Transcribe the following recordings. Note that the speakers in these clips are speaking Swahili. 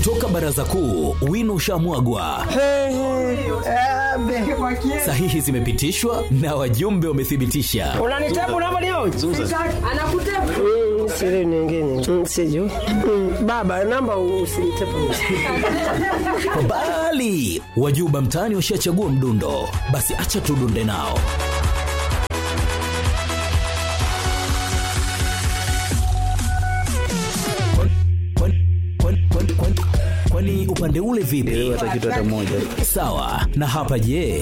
Kutoka baraza kuu, wino ushamwagwa, sahihi zimepitishwa na wajumbe wamethibitisha. unanitabu namba leo Anakutepa. siri nyingine Mm, sijui Mm, baba namba usinitepu Bali wajuba mtaani washachagua mdundo, basi acha tudunde nao. Kwani- kwani- kwani- kwani- Kwani upande ule vipi? Sawa. Na hapa je?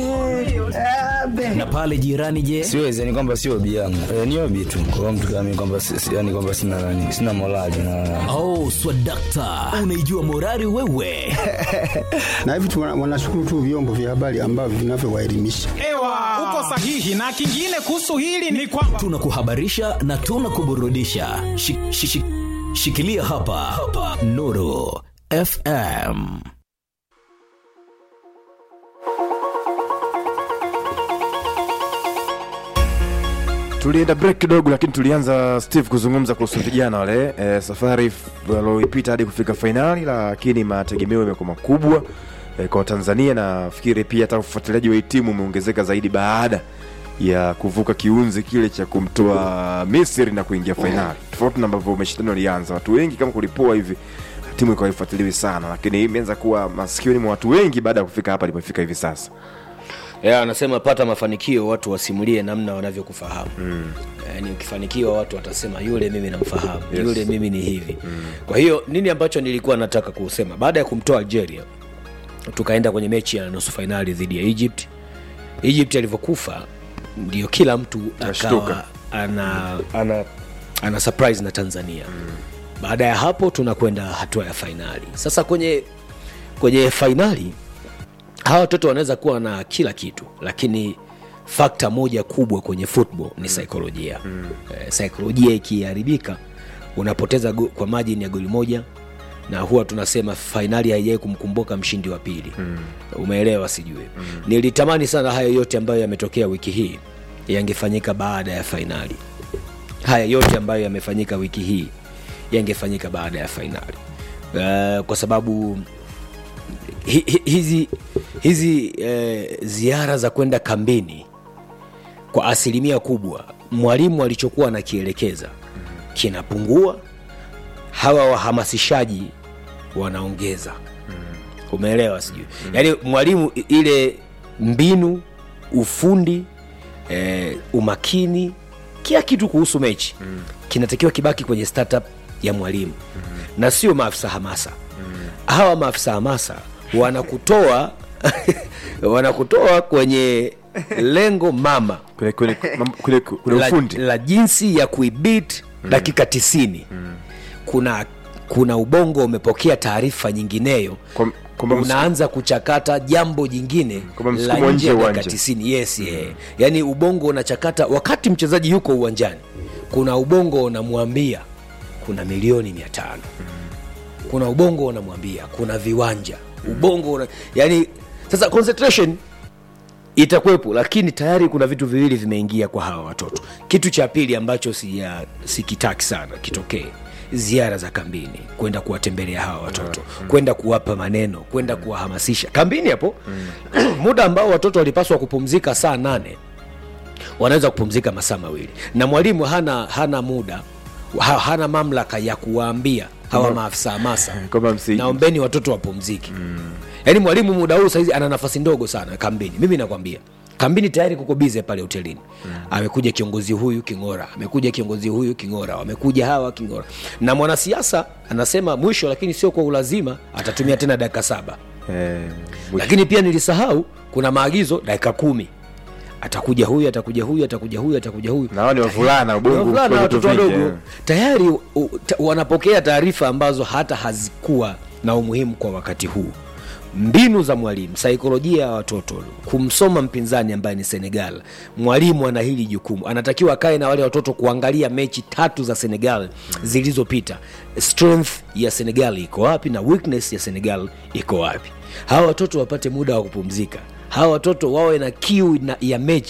Na pale jirani je? siwezi yani kwamba sio obi yangu e, ni obi tu kwa mtu kama mimi kwamba si- si- yani kwamba sina nani sina morali na Oh, swadakta, unaijua morari wewe. na hivi tu wana- wanashukuru tu vyombo vya habari ambavyo vinavyowaelimisha. Ewa, uko sahihi. Na kingine kuhusu hili ni kwamba Tunakuhabarisha na tunakuburudisha. Shi- shi- shi- Shikilia hapa, hapa. Nuru FM. tulienda break kidogo lakini tulianza steve kuzungumza kuhusu vijana wale e, safari f- walioipita hadi kufika fainali lakini mategemeo yamekuwa makubwa e, kwa tanzania nafikiri pia hata ufuatiliaji wa hii timu umeongezeka zaidi baada ya kuvuka kiunzi kile cha kumtoa misri na kuingia fainali tofauti na ambavyo mashindano yalianza watu wengi kama kulipoa hivi timu ikawa ifuatiliwi sana lakini imeanza kuwa masikioni mwa watu wengi baada ya kufika hapa ilipofika hivi sasa yeah, anasema pata mafanikio watu wasimulie namna wanavyokufahamu mm. yani ukifanikiwa watu watasema yule mimi namfahamu Yes. yes. yule mimi ni hivi mm. kwa hiyo nini ambacho nilikuwa nataka kusema baada ya kumtoa algeria tukaenda kwenye mechi ya nusu fainali dhidi ya egypt egypt alivyokufa ndio kila mtu Ashtuka. akawa ana, ana, ana surprise na tanzania mm. baada ya hapo tunakwenda hatua ya fainali sasa kwenye kwenye fainali hawa watoto wanaweza kuwa na kila kitu lakini fakta moja kubwa kwenye football ni saikolojia mm. eh, saikolojia ikiharibika unapoteza go, kwa majini ya goli moja na huwa tunasema fainali haijawai kumkumbuka mshindi wa pili mm. umeelewa sijui mm. nilitamani sana hayo yote ambayo yametokea wiki hii yangefanyika baada ya fainali haya yote ambayo yamefanyika wiki hii yangefanyika baada ya fainali uh, kwa sababu hi- hi- hizi hizi eh, ziara za kwenda kambini kwa asilimia kubwa mwalimu alichokuwa anakielekeza kinapungua hawa wahamasishaji wanaongeza umeelewa sijui yaani mwalimu i- ile mbinu ufundi eh, umakini kila kitu kuhusu mechi kinatakiwa kibaki kwenye startup ya mwalimu na sio maafisa hamasa hawa maafisa hamasa wanakutoa wanakutoa kwenye lengo mama kule, kule, mam- kule, kule la, ufundi la jinsi ya kuibit mm. dakika tisini mm. kuna kuna ubongo umepokea taarifa nyingineyo Kwa- kwamba msu- unaanza kuchakata jambo jingine Kwamba la msukumo nje nje ya ya dakika uwanja. tisini yes mm. yeah. yaani ubongo unachakata wakati mchezaji yuko uwanjani kuna ubongo unamwambia kuna milioni mia tano kuna ubongo unamwambia kuna viwanja ubongo una, yani sasa concentration itakuwepo lakini tayari kuna vitu viwili vimeingia kwa hawa watoto kitu cha pili ambacho sija- sikitaki sana kitokee ziara za kambini kwenda kuwatembelea hawa watoto kwenda kuwapa maneno kwenda kuwahamasisha kambini hapo muda ambao watoto walipaswa kupumzika saa nane wanaweza kupumzika masaa mawili na mwalimu hana hana muda ha, hana mamlaka ya kuwaambia hawa maafisa hamasa kwamba msi- naombeni watoto wapumzike mm. yaani mwalimu muda huu sahizi ana nafasi ndogo sana kambini mimi nakwambia kambini tayari kuko bize pale hotelini mm. amekuja kiongozi huyu king'ora amekuja kiongozi huyu king'ora wamekuja hawa king'ora na mwanasiasa anasema mwisho lakini sio kwa ulazima atatumia tena dakika saba eh, mwisho. lakini pia nilisahau kuna maagizo dakika kumi atakuja huyu atakuja huyu atakuja huyu atakuja huyu na wao ni wavulana ubongo wavulana kwa vitu watoto vingi, wadogo eh. tayari u, ta, wanapokea taarifa ambazo hata hazikuwa na umuhimu kwa wakati huu mbinu za mwalimu saikolojia ya watoto kumsoma mpinzani ambaye ni senegal mwalimu ana hili jukumu anatakiwa akae na wale watoto kuangalia mechi tatu za senegal zilizopita strength ya senegal iko wapi na weakness ya senegal iko wapi hawa watoto wapate muda wa kupumzika hawa watoto wawe na kiu na, ya mechi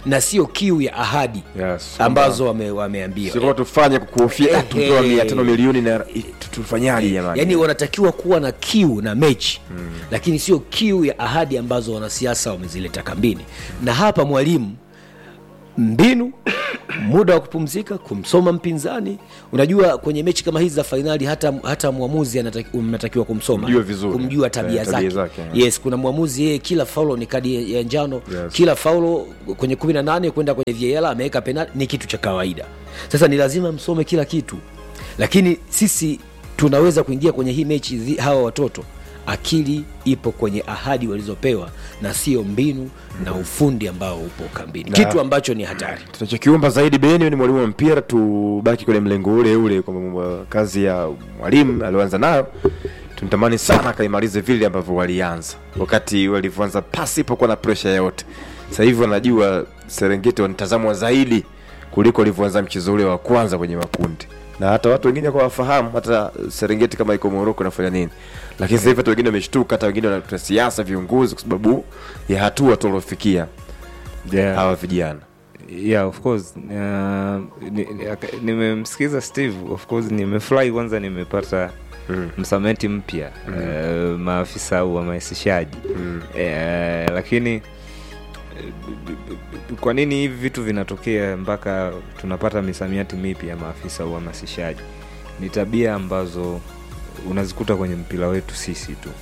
na sio kiu ya ahadi Yes. ambazo wame, wameambiwa sio kama tufanye kukuhofia Eh, tupewa eh. mia tano milioni na i- tu- tufanyaje jamani yaani wanatakiwa kuwa na kiu na mechi mm. lakini sio kiu ya ahadi ambazo wanasiasa wamezileta kambini na hapa mwalimu mbinu muda wa kupumzika kumsoma mpinzani unajua kwenye mechi kama hizi za fainali hata, hata mwamuzi anataki- unatakiwa kumsoma Kumjua vizuri. kumjua tabia Eh, tabia zake, zake, yes kuna mwamuzi yeye kila faulo ni kadi ya njano Yes. kila faulo kwenye kumi na nane kwenda kwenye VAR ameweka penalti ni kitu cha kawaida sasa ni lazima msome kila kitu lakini sisi tunaweza kuingia kwenye hii mechi dhi- hawa watoto akili ipo kwenye ahadi walizopewa na sio mbinu na ufundi ambao upo kambini kitu ambacho ni hatari tunachokiomba zaidi beni ni mwalimu wa mpira tubaki kwenye mlengo ule ule kwamba kazi ya mwalimu alioanza nayo tunatamani sana akaimalize vile ambavyo walianza wakati walivyoanza pasipokuwa na presha yoyote sasa hivi wanajua serengeti wanatazamwa zaidi kuliko walivyoanza mchezo ule wa kwanza kwenye makundi na hata watu wengine kwa wafahamu hata serengeti kama iko moroko inafanya nini lakini sasa hivi hata wengine wameshtuka hata wengine wanatuta siasa viongozi kwa sababu ya hatua tuliofikia yeah. hawa vijana yeah of course uh, ni- ni- aka- nimemsikiza steve of course nimefurahi kwanza nimepata mm. msameti mpya mm. uh, maafisa au wahamasishaji mm. uh, lakini eh, b- b- b- kwa nini hivi vitu vinatokea mpaka tunapata misamiati mipya ya maafisa uhamasishaji ni tabia ambazo unazikuta kwenye mpira wetu sisi tu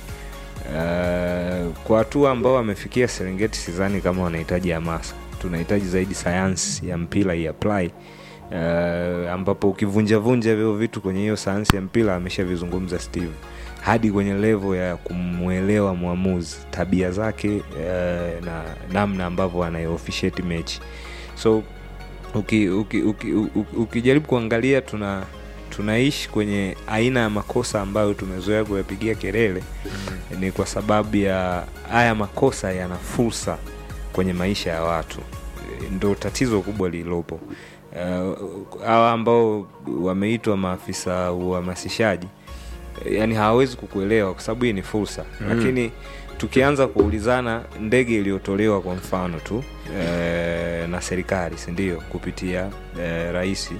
Uh, kwa hatua ambao wamefikia serengeti sidhani kama wanahitaji hamasa tunahitaji zaidi sayansi ya mpira iapply uh, ambapo ukivunjavunja vyo vitu kwenye hiyo sayansi ya mpira ameshavizungumza steve hadi kwenye levo ya kumwelewa mwamuzi tabia zake uh, na namna ambavyo anayeofficiate mechi so ukijaribu uki, uki, uki, ukijaribu kuangalia tuna tunaishi kwenye aina ya makosa ambayo tumezoea kuyapigia kelele mm. ni kwa sababu ya haya makosa yana fursa kwenye maisha ya watu E, ndo tatizo kubwa lililopo Eh, hawa ambao wameitwa maafisa uhamasishaji eh, yani hawawezi kukuelewa kwa sababu hii ni fursa mm. lakini tukianza kuulizana ndege iliyotolewa kwa mfano tu e, na serikali sindio kupitia e, rahisi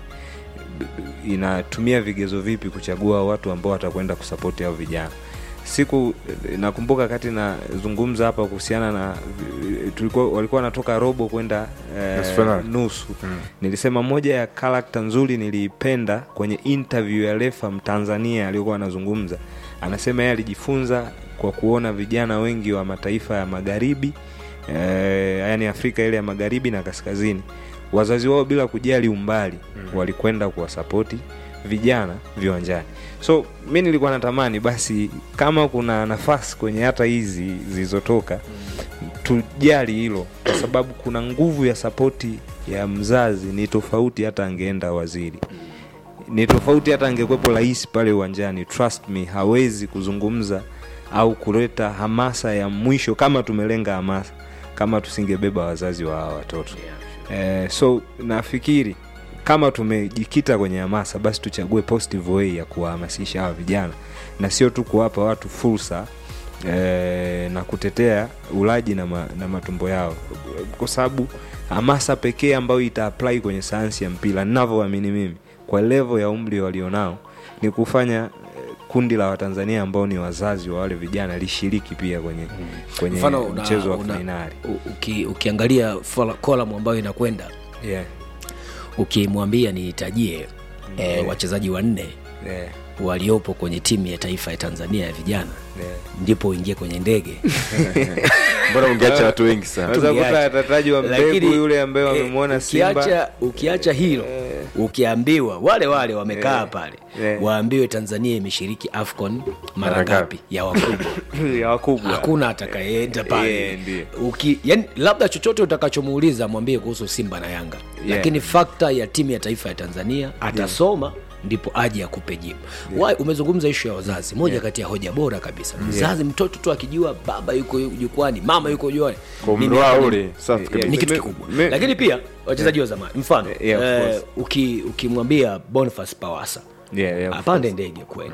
inatumia vigezo vipi kuchagua watu ambao watakwenda kusapoti hao vijana siku nakumbuka kati nazungumza hapa kuhusiana na tulikuwa walikuwa wanatoka robo kwenda Nusu eh, finali. nusu mm. nilisema moja ya karakta nzuri niliipenda kwenye interview ya refa mtanzania aliyokuwa anazungumza anasema yeye alijifunza kwa kuona vijana wengi wa mataifa ya magharibi eh, yani afrika ile ya magharibi na kaskazini wazazi wao bila kujali umbali mm. walikwenda kuwasapoti vijana viwanjani so mi nilikuwa natamani basi kama kuna nafasi kwenye hata hizi zilizotoka tujali hilo kwa sababu kuna nguvu ya sapoti ya mzazi ni tofauti hata angeenda waziri ni tofauti hata angekuwepo rahisi pale uwanjani trust me hawezi kuzungumza au kuleta hamasa ya mwisho kama tumelenga hamasa kama tusingebeba wazazi wa hawa watoto eh, so nafikiri kama tumejikita kwenye hamasa basi tuchague positive way ya kuwahamasisha hawa vijana na sio tu kuwapa watu fursa eh, na kutetea ulaji na, ma, na matumbo yao kwa sababu hamasa pekee ambayo itaapply kwenye sayansi ya mpira ninavyoamini mimi kwa levo ya umri walionao ni kufanya eh, kundi la watanzania ambao ni wazazi wa wale vijana lishiriki pia kwenye, kwenye mfano una- mchezo wa una- fainali u- uki, ukiangalia kolam ambayo inakwenda yeah. ukimwambia nihitajie eh, wachezaji wanne yeah. waliopo kwenye timu ya taifa ya tanzania ya vijana yeah. ndipo uingie kwenye ndege mbona ungeacha watu wengi sana Unaweza kuta Tungeacha. atataji wa mbegu Lakini, yule ambaye eh, wamemwona Simba ukiacha, ukiacha hilo ukiambiwa wale wale wamekaa pale eh. waambiwe tanzania imeshiriki afcon mara Mara ngapi ya wakubwa ya wakubwa hakuna atakayeenda pale Eh, ndiyo. Uki, yani, labda chochote utakachomuuliza mwambie kuhusu simba na yanga Yeah. lakini fakta ya timu ya taifa ya tanzania atasoma ndipo aje akupe jibu yeah. umezungumza ishu ya wazazi moja kati ya hoja bora kabisa mzazi mtoto tu akijua baba yuko jukwani mama yuko jukwani kwa Mimi umri wao hapa ni- ule safi ni kabisa kitu Me- kikubwa me- lakini pia wachezaji wa zamani mfano Yeah, of eh, course. uki- ukimwambia boniface pawasa Yeah, yeah, of apande ndege kwenda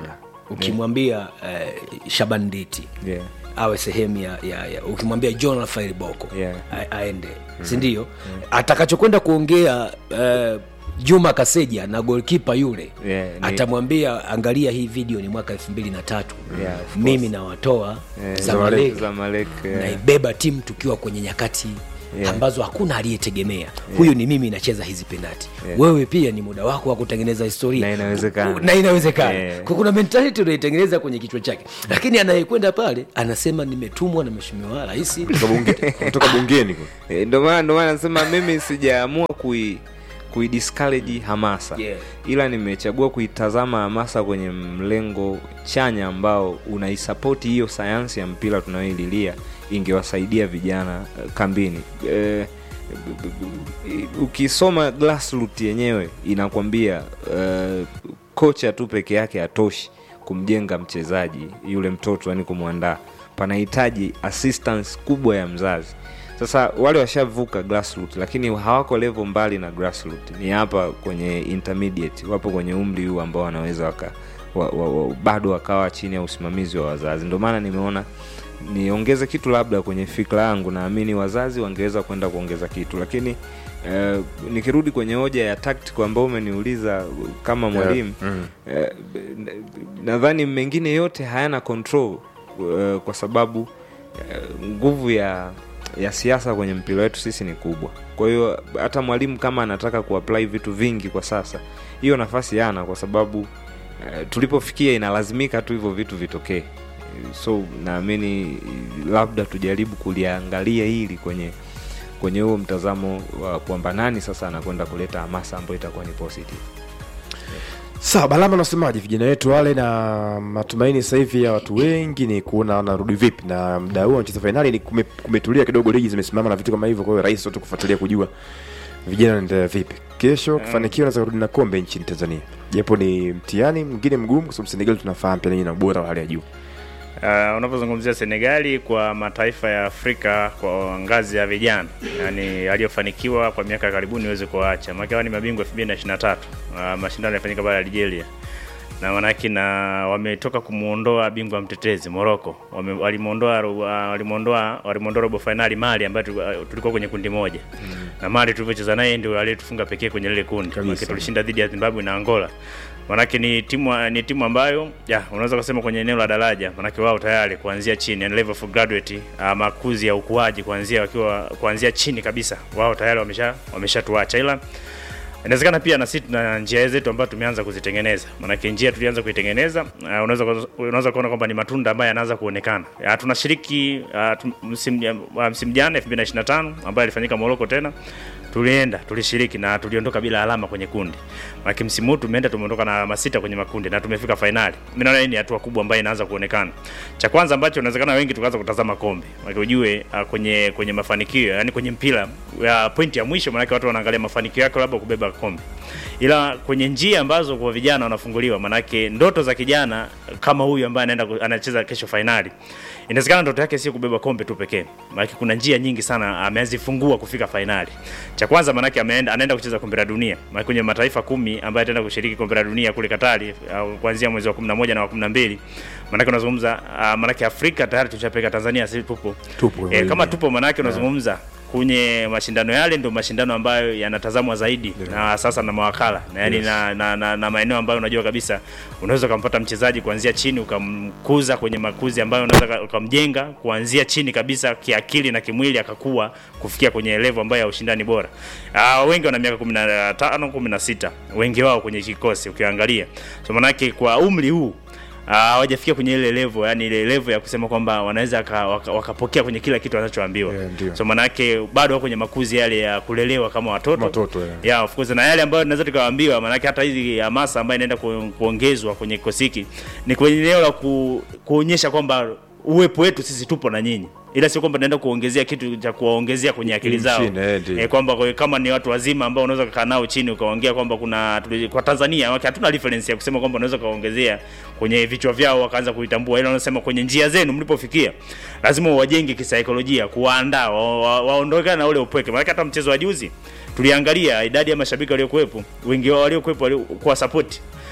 ukimwambia eh, shaban diti Yeah. awe sehemu ya, ya, ya ukimwambia john rafael boko Yeah. a- aende sindio atakachokwenda kuongea eh, juma kaseja na golkipa yule Yeah, ni- atamwambia angalia hii video ni mwaka elfu mbili na tatu Yeah, of course. mimi nawatoa Eh, zamalek Zamalek, yeah. naibeba timu tukiwa kwenye nyakati Yeah. ambazo hakuna aliyetegemea huyu ni mimi nacheza hizi penati Yeah. wewe pia ni muda wako wa kutengeneza historia Na inawezekana. na inawezekana Yeah. Kwa kuna mentality unaitengeneza kwenye kichwa chake lakini anayekwenda pale anasema nimetumwa na mheshimiwa rais kutoka bunge- kutoka bungeni kule. Eh, ndo maana ndo maana nasema mimi sijaamua kui kuidiscourage hamasa Yeah. ila nimechagua kuitazama hamasa kwenye mlengo chanya ambao unaisapoti hiyo sayansi ya mpira tunayoililia ingewasaidia vijana eh, kambini eh, b- b- b- ukisoma grassroot yenyewe inakwambia eh, kocha tu peke yake hatoshi kumjenga mchezaji yule mtoto yani kumwandaa panahitaji assistance kubwa ya mzazi sasa wale washavuka grassroot lakini hawako level mbali na grassroot ni hapa kwenye intermediate wapo kwenye umri huu ambao wanaweza waka wa, wa, wa, bado wakawa chini ya usimamizi wa wazazi ndio maana nimeona niongeze kitu labda kwenye fikra yangu naamini wazazi wangeweza kwenda kuongeza kitu lakini eh, nikirudi kwenye hoja ya tactical ambao umeniuliza kama mwalimu mm. eh, n- nadhani mengine yote hayana control eh, kwa sababu eh, nguvu ya ya siasa kwenye mpira wetu sisi ni kubwa kwa hiyo hata mwalimu kama anataka kuapply vitu vingi kwa sasa hiyo nafasi yana kwa sababu eh, tulipofikia inalazimika tu hivyo vitu vitokee so naamini labda tujaribu kuliangalia hili kwenye kwenye huo mtazamo wa kwamba nani sasa anakwenda kuleta hamasa ambayo itakuwa ni positive sawa balama unasemaje vijana wetu wale na matumaini sasa hivi ya watu wengi ni kuona wanarudi vipi na mda huo wanacheza fainali ni kume, kumetulia kidogo ligi zimesimama na vitu kama hivyo kwa hiyo rahisi watu kufuatilia kujua vijana wanaendelea vipi kesho kufanikiwa naweza kurudi na kombe nchini tanzania japo ni mtihani mwingine mgumu kwa sababu senegal tunafahamu pia na ubora wa hali ya juu Uh, unapozungumzia Senegali kwa mataifa ya Afrika kwa ngazi ya vijana, yani aliyofanikiwa kwa miaka ya karibuni huwezi kuacha, maana hawa ni mabingwa 2023 uh, mashindano yalifanyika pale Algeria na manake na wametoka kumuondoa bingwa mtetezi Morocco, Wame- walimuondoa uh, walimuondoa walimuondoa robo finali Mali ambayo tu- uh, tulikuwa kwenye kundi moja mm. na Mali tulivyocheza naye ndio aliyetufunga pekee kwenye lile kundi, maana tulishinda dhidi ya Zimbabwe na Angola manake ni timu ni timu ambayo ya unaweza kusema kwenye eneo la daraja manake wao tayari kuanzia chini yani level for graduate uh, makuzi ya ukuaji kuanzia wakiwa kuanzia chini kabisa wao tayari wamesha wameshatuacha ila inawezekana pia na sisi tuna njia zetu ambazo tumeanza kuzitengeneza maanake njia tulianza kuitengeneza uh, unaweza unaweza kuona kwamba ni matunda ambayo yanaanza kuonekana uh, tunashiriki uh, tu- msimu uh, msimu jana 2025 ambayo ilifanyika Morocco tena tulienda tulishiriki na tuliondoka bila alama kwenye kundi maanake msimu huu tumeenda tumeondoka na alama sita kwenye makundi na tumefika fainali mimi naona hii ni hatua kubwa ambayo inaanza kuonekana cha kwanza ambacho inawezekana wengi tukaanza kutazama kombe maanake ujue uh, kwenye kwenye mafanikio yani kwenye mpira ya pointi ya mwisho maanake watu wanaangalia mafanikio yako labda kubeba kombe ila kwenye njia ambazo kwa vijana wanafunguliwa manake ndoto za kijana kama huyu ambaye anaenda ku- anacheza kesho fainali inawezekana ndoto yake sio kubeba kombe tu pekee manake kuna njia nyingi sana amezifungua kufika fainali cha kwanza manake ameenda anaenda kucheza kombe la dunia manake kwenye mataifa kumi ambaye ataenda kushiriki kombe la dunia kule Katari au kuanzia mwezi wa 11 na wa 12 manake unazungumza uh, manake Afrika tayari tushapeka Tanzania sisi tupo Tupo, e, kama tupo manake unazungumza kwenye mashindano yale ndio mashindano ambayo yanatazamwa zaidi na sasa na mawakala na yani na, na, na, na maeneo ambayo unajua kabisa unaweza ukampata mchezaji kuanzia chini ukamkuza kwenye makuzi ambayo unaweza ka- ukamjenga kuanzia chini kabisa kiakili na kimwili akakuwa kufikia kwenye level ambayo ya ushindani bora. Uh, wengi wana miaka 15 16 wengi wao kwenye kikosi ukiangalia. So manake kwa umri huu Ah, hawajafikia kwenye ile level yani ile level ya kusema kwamba wanaweza waka- waka- wakapokea kwenye kila kitu wanachoambiwa Yeah, ndio. so manake bado wako kwenye makuzi yale ya kulelewa kama watoto Watoto, yeah. yeah, of course na yale ambayo tunaweza tukawaambiwa manake hata hizi hamasa ambayo inaenda ku, kuongezwa kwenye kikosi hiki ni kwenye eneo la ku, kuonyesha kwamba uwepo wetu sisi tupo na nyinyi ila sio kwamba naenda kuongezea kitu cha kuwaongezea kwenye akili zao Chini, eh, ndio. eh, kwamba kwa- kama ni watu wazima ambao unaweza kukaa nao chini ukaongea kwamba kuna tuli- kwa Tanzania wake hatuna reference ya kusema kwamba unaweza kaongezea kwenye vichwa vyao wakaanza kuitambua, ila wanasema kwenye njia zenu mlipofikia, lazima wajenge kisaikolojia, kuwaandaa wa- wa- waondokane na ule upweke. Maana hata mchezo wa juzi tuliangalia idadi ya mashabiki waliokuwepo, wengi wao waliokuwepo walikuwa support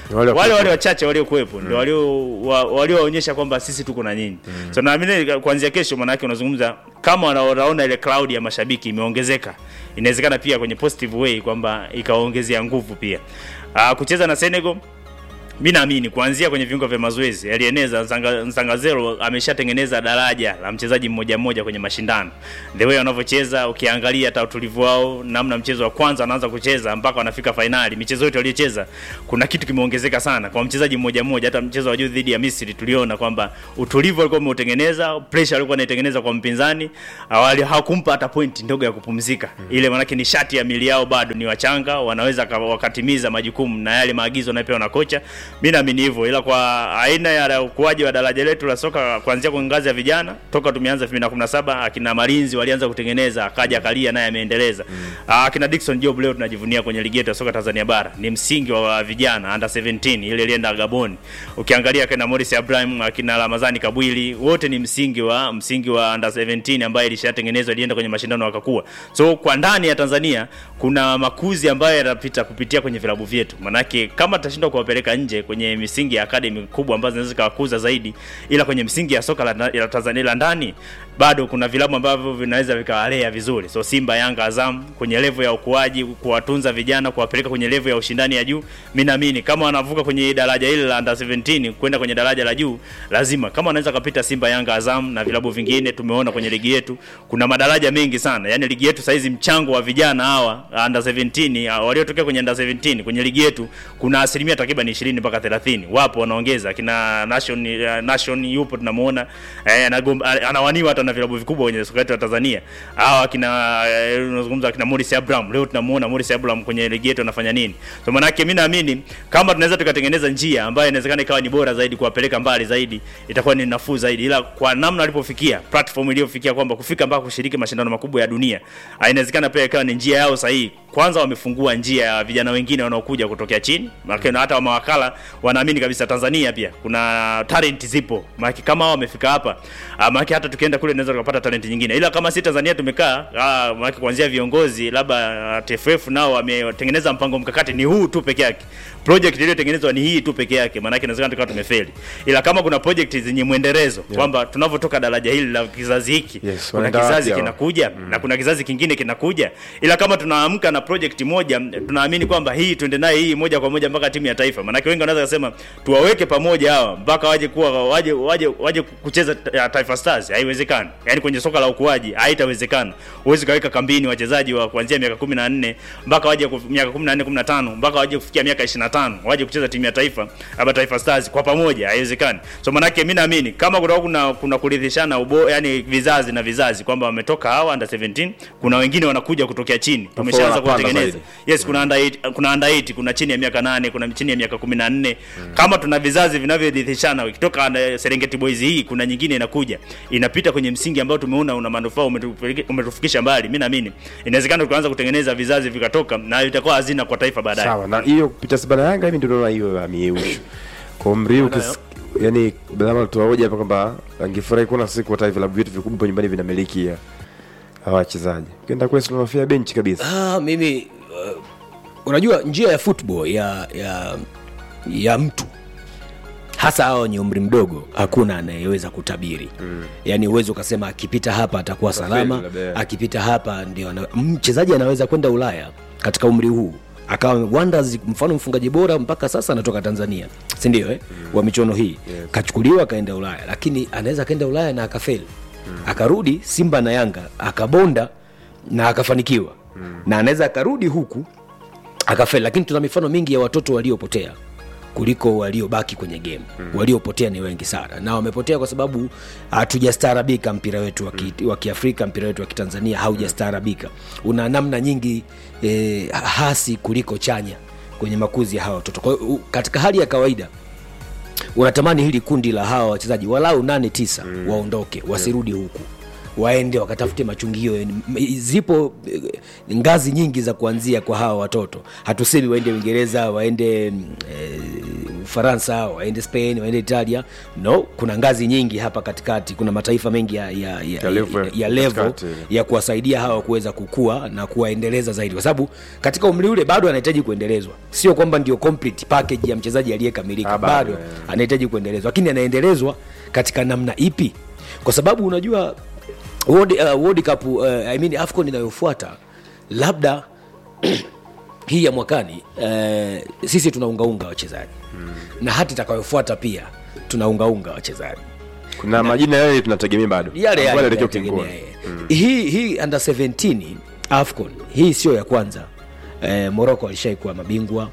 Wale wa- wale wale wachache waliokuwepo ndio walio wa- walioonyesha kwamba sisi tuko na nyinyi so naamini kuanzia kesho maanake unazungumza kama wanaona ile cloud ya mashabiki imeongezeka inawezekana pia kwenye positive way kwamba ikawaongezea nguvu pia uh, kucheza na Senegal mi naamini kuanzia kwenye viungo vya mazoezi alieneza Nsanga- Nsangazero ameshatengeneza daraja la mchezaji mmoja mmoja kwenye mashindano the way wanavyocheza ukiangalia hata utulivu wao namna mchezo wa kwanza wanaanza kucheza mpaka wanafika fainali michezo yote waliocheza kuna kitu kimeongezeka sana kwa mchezaji mmoja mmoja hata mchezo wa juu dhidi ya Misri tuliona kwamba utulivu alikuwa ameutengeneza pressure alikuwa anaitengeneza kwa mpinzani awali hakumpa hata point ndogo ya kupumzika ile manake nishati ya mili yao bado ni wachanga wanaweza ka- wakatimiza majukumu na yale maagizo wanayopewa na kocha mi naamini hivyo ila kwa aina ya ukuaji wa daraja letu la soka kuanzia kwa ngazi ya vijana toka tumeanza 2017 akina malinzi walianza kutengeneza akaja akalia naye ameendeleza mm. akina Dickson Job leo tunajivunia kwenye ligi yetu ya soka Tanzania bara ni msingi wa vijana under 17 ile ilienda Gabon ukiangalia akina Morris Abraham akina Ramazani Kabwili wote ni msingi wa msingi wa under 17 ambaye ilishatengenezwa ilienda kwenye mashindano wakakua so kwa ndani ya Tanzania kuna makuzi ambayo yanapita kupitia kwenye vilabu vyetu manake kama tutashindwa kuwapeleka nje kwenye misingi ya academy kubwa ambazo zinaweza zikawakuza zaidi ila kwenye misingi ya soka la, la Tanzania la ndani bado kuna vilabu ambavyo vinaweza vikawalea vizuri so Simba Yanga Azam kwenye level ya ukuaji kuwatunza vijana kuwapeleka kwenye level ya ushindani ya juu mimi naamini kama wanavuka kwenye daraja hili la under 17 kwenda kwenye daraja la juu lazima kama wanaweza kapita Simba Yanga Azam na vilabu vingine tumeona kwenye ligi yetu kuna madaraja mengi sana yani ligi yetu saizi mchango wa vijana hawa under 17 ah, waliotokea kwenye under 17 kwenye ligi yetu kuna asilimia takriban 20 mpaka 30 wapo wanaongeza kina nation uh, nation yupo tunamuona eh, anagom- ah, anawaniwa hata na vilabu vikubwa kwenye soka letu la Tanzania hawa kina eh, unazungumza kina Morris Abraham leo tunamuona Morris Abraham kwenye ligi yetu anafanya nini so manake mimi naamini kama tunaweza tukatengeneza njia ambayo inawezekana ikawa ni bora zaidi kuwapeleka mbali zaidi itakuwa ni nafuu zaidi ila kwa namna walipofikia platform iliyofikia kwamba kufika mpaka kushiriki mashindano makubwa ya dunia ah, inawezekana pia ikawa ni njia yao sahihi kwanza wamefungua njia ya vijana wengine wanaokuja kutokea chini maana na hata mawakala wanaamini kabisa Tanzania pia kuna talent zipo maana kama hao wamefika hapa ah, maana hata tukienda kule tunaweza tukapata talent nyingine ila kama si Tanzania tumekaa ah, maana kuanzia viongozi labda ah, TFF nao wametengeneza mpango mkakati ni huu tu peke yake project iliyotengenezwa ni hii tu peke yake maana yake inawezekana tukawa tumefeli ila kama kuna project zenye mwendelezo yeah. kwamba tunavyotoka daraja hili la kizazi hiki Yes, kuna wanaenda kizazi wapi hao? kinakuja mm. na kuna kizazi kingine kinakuja ila kama tunaamka na project moja tunaamini kwamba hii tuende naye hii moja kwa moja mpaka timu ya taifa maanake wengi wanaweza kusema tuwaweke pamoja hawa mpaka waje kuwa waje waje waje kucheza ta- Taifa Stars haiwezekani yani kwenye soka la ukuaji haitawezekana huwezi kaweka kambini wachezaji wa kuanzia miaka 14 mpaka waje kuf- miaka 14 15 mpaka waje kufikia miaka 25 waje kucheza timu ya taifa hapa Taifa Stars kwa pamoja haiwezekani so manake mimi naamini kama kuna kuna, kuna kuridhishana ubo yani vizazi na vizazi kwamba wametoka hawa under 17 kuna wengine wanakuja kutokea chini tumeshaanza wanapanda kuwatengeneza zaidi. yes kuna under 8 kuna under 8 kuna chini ya miaka 8 kuna chini ya miaka 14 kama tuna vizazi vinavyoridhishana ikitoka under Serengeti Boys hii kuna nyingine inakuja inapita kwenye msingi ambao tumeona una manufaa umetupeleke- umetufikisha mbali mimi naamini inawezekana tukaanza kutengeneza vizazi vikatoka na itakuwa hazina kwa taifa baadaye sawa na hiyo kupita Simba na Yanga mimi ndio naona hiyo ya miusho kwa umri huu ukis- yani lazima tuwaoje hapa kwamba angefurahi kuona siku hata vilabu vyetu vikubwa nyumbani vinamiliki ya hawa wachezaji ukienda kule tunafia benchi kabisa ah, mimi uh, unajua njia ya football ya ya ya mtu hasa hao wenye umri mdogo hakuna anayeweza kutabiri mm. yaani uwezi ukasema akipita hapa atakuwa salama labda. akipita hapa ndio ana- mchezaji anaweza kwenda ulaya katika umri huu akawa wonders mfano mfungaji bora mpaka sasa anatoka tanzania sindio eh? mm. wa michuano hii yes. kachukuliwa akaenda ulaya lakini anaweza akaenda ulaya na akafeli mm. akarudi simba na yanga akabonda na akafanikiwa mm. na anaweza akarudi huku akafeli lakini tuna mifano mingi ya watoto waliopotea kuliko waliobaki kwenye game mm. waliopotea ni wengi sana na wamepotea kwa sababu hatujastaarabika mpira wetu wa ki- wa kiafrika mpira wetu wa kitanzania haujastaarabika una namna nyingi eh, hasi kuliko chanya kwenye makuzi ya hawa watoto kwa hiyo u- katika hali ya kawaida unatamani hili kundi la hawa wachezaji walau nane tisa mm. waondoke wasirudi huku waende wakatafute machungio M- zipo eh, ngazi nyingi za kuanzia kwa hawa watoto hatusemi waende uingereza waende mm, eh, ufaransa waende spain waende italia no kuna ngazi nyingi hapa katikati kuna mataifa mengi ya, ya, ya, Ya level ya, ya level katikati. ya kuwasaidia hawa kuweza kukua na kuwaendeleza zaidi kwa sababu katika umri ule bado anahitaji kuendelezwa sio kwamba ndio complete package ya mchezaji aliyekamilika Ah, bado, bado eh. anahitaji kuendelezwa lakini anaendelezwa katika namna ipi kwa sababu unajua World, uh, World Cup uh, I mean AFCON inayofuata labda hii ya mwakani uh, sisi tunaungaunga wachezaji mm. na hata itakayofuata pia tunaungaunga wachezaji kuna majina yale tunategemea bado yale Ambayo yale yanaelekea tunategemea, ukingoni. eh. hii hii under 17 afcon hii sio ya kwanza eh, morocco walishai kuwa mabingwa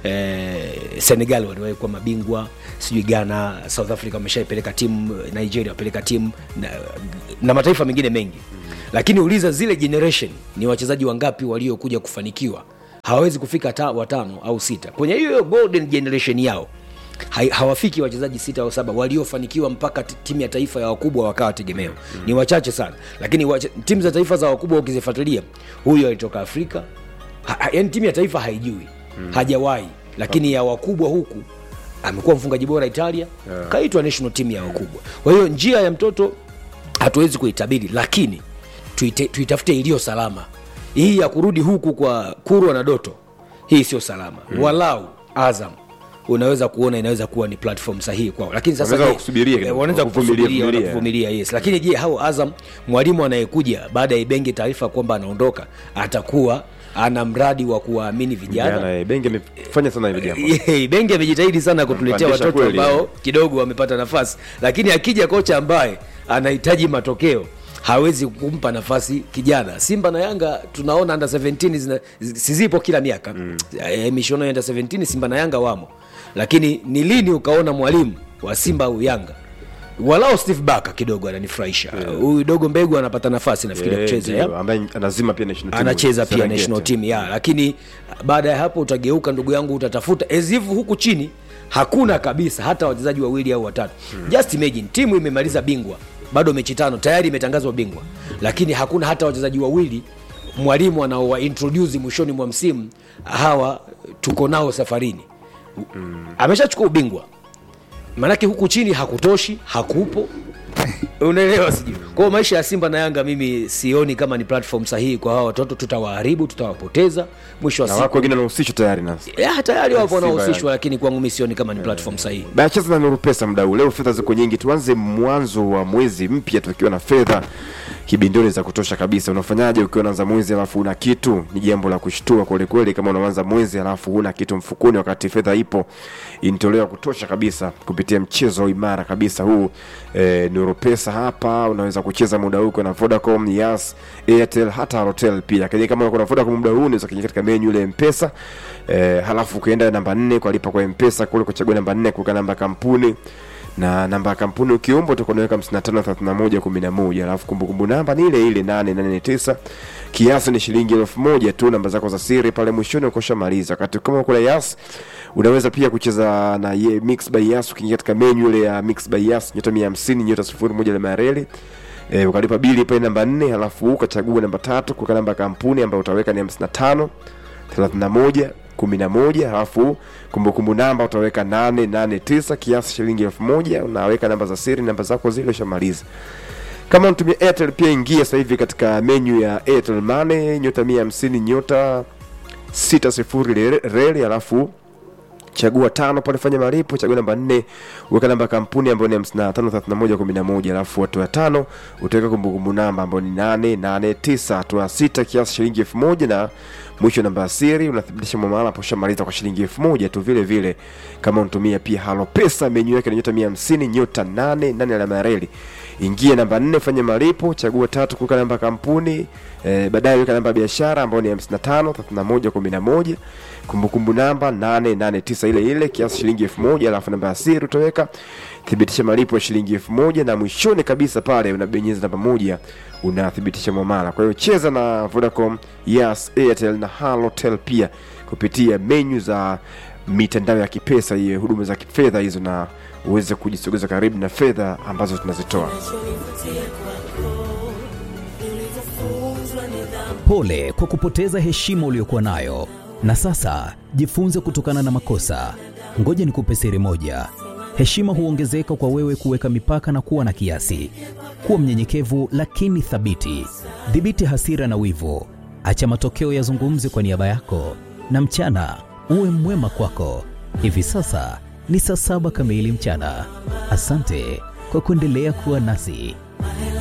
eh, senegal waliwahi kuwa mabingwa sijui ghana south africa wameshaipeleka timu nigeria wapeleka timu na, na mataifa mengine mengi lakini uliza zile generation ni wachezaji wangapi waliokuja kufanikiwa hawawezi kufika ta, watano au sita kwenye hiyo golden generation yao hai- hawafiki wachezaji sita au saba waliofanikiwa mpaka ti- timu ya taifa ya wakubwa wakawa tegemeo mm. ni wachache sana lakini wache, timu za taifa za wakubwa ukizifuatilia huyo alitoka afrika ha, ha, yani timu ya taifa haijui mm. hajawahi lakini ya wakubwa huku amekuwa mfungaji bora italia yeah. kaitwa national team ya wakubwa kwa hiyo njia ya mtoto hatuwezi kuitabiri lakini tuite, tuitafute iliyo salama hii ya kurudi huku kwa kurwa na doto hii sio salama mm. walau azam unaweza kuona inaweza kuwa ni platform sahihi kwao lakini sasa Wanaweza je, kusubiria eh, kidogo, wanaweza kuvumilia, kusubiria vumilia. wanakuvumilia yes lakini je hao azam mwalimu anayekuja baada ya ibenge taarifa kwamba anaondoka atakuwa ana mradi wa kuwaamini vijana Jana, eh, bengi amefanya sana hilo jambo Yeah, bengi amejitahidi sana kutuletea Ampandisha watoto kweli, ambao eh. kidogo wamepata nafasi lakini akija kocha ambaye anahitaji matokeo hawezi kumpa nafasi kijana simba na yanga tunaona under 17 zina- zi- sizipo kila miaka mm. e, mishono ya under 17 simba na yanga wamo lakini ni lini ukaona mwalimu wa simba au yanga walao steve baka kidogo ananifurahisha huyu dogo mbegu anapata nafasi nafikiri ya Eh, kucheza ndio, ya? ambaye anazima pia national team anacheza pia Serengeti. national team ya lakini baada ya hapo utageuka ndugu yangu utatafuta ezivu huku chini hakuna kabisa hata wachezaji wawili au watatu hmm. just imagine timu imemaliza bingwa bado mechi tano tayari imetangazwa bingwa lakini hakuna hata wachezaji wawili mwalimu anaowa introduce mwishoni mwa msimu hawa tuko nao safarini hmm. ameshachukua ubingwa maanake huku chini hakutoshi hakupo unaelewa sijui kwao maisha ya simba na yanga mimi sioni kama ni platform sahihi kwa hawa watoto tutawaharibu tutawapoteza mwisho wa na wako siku wengine wanahusishwa tayari nasi ya, tayari wapo Simba wanaohusishwa Yanga. lakini kwangu mi sioni kama ni platform sahihi bayacheza na nuru pesa mdau leo fedha ziko nyingi tuanze mwanzo wa mwezi mpya tukiwa na fedha kibindoni za kutosha kabisa unafanyaje ukiwa unaanza mwezi alafu una kitu ni jambo la kushtua kwelikweli kama unaanza mwezi alafu huna kitu mfukoni wakati fedha ipo inatolewa kutosha kabisa kupitia mchezo imara kabisa huu e, nuru pesa hapa unaweza kucheza muda huu ukiwa na vodacom yas airtel hata halotel pia lakini kama uko na vodacom muda huu unaweza kuingia katika menyu ile mpesa e, halafu ukienda namba nne kwa lipa kwa mpesa kule kuchagua namba nne kuweka namba ya kampuni na namba ya kampuni ukiomba utakuwa unaweka 553111 alafu kumbukumbu namba ni ile ile 889 kiasi ni shilingi elfu moja tu namba zako za siri pale mwishoni ukoshamaliza wakati kama kuna yas unaweza pia kucheza na ye, mix by yas ukiingia katika menu ile ya mix by yas nyota 150 nyota 01 ile mareli e, ukalipa bili pale namba 4 halafu ukachagua namba tatu kuweka namba ya kampuni ambayo utaweka ni 55 31 11 halafu kumbukumbu namba utaweka 889 kiasi shilingi elfu moja unaweka namba za siri namba zako zile ushamaliza kama unatumia airtel pia ingia sasa hivi katika menyu ya airtel money nyota 150 nyota 60 re- reli halafu chagua tano pale fanya malipo chagua namba nne weka namba ya kampuni ambayo ni 553111 alafu hatua ya tano utaweka kumbukumbu namba ambayo ni 889 hatua ya sita kiasi shilingi elfu moja na mwisho namba ya siri unathibitisha mwamala hapo ushamaliza kwa shilingi elfu moja tu vile vile kama unatumia pia halo pesa menyu yake ni nyota 150 nyota 8 nane alama ya reli ingia namba nne fanya malipo chagua tatu kuweka namba ya kampuni eh, baadaye weka namba ya biashara ambayo ni 55 31 11 kumbukumbu namba 889 ile ile kiasi shilingi 1000 alafu namba ya siri utaweka thibitisha malipo ya shilingi 1000 na mwishoni kabisa pale unabonyeza namba moja unathibitisha mwamala kwa hiyo cheza na Vodacom Yas Airtel na Halotel pia kupitia menyu za mitandao ya kipesa hiyo huduma za kifedha hizo na uweze kujisogeza karibu na fedha ambazo tunazitoa Pole kwa kupoteza heshima uliyokuwa nayo, na sasa jifunze kutokana na makosa. Ngoja nikupe siri moja: heshima huongezeka kwa wewe kuweka mipaka na kuwa na kiasi. Kuwa mnyenyekevu lakini thabiti. Dhibiti hasira na wivu, acha matokeo yazungumze kwa niaba yako, na mchana uwe mwema kwako. Hivi sasa ni saa saba kamili mchana. Asante kwa kuendelea kuwa nasi.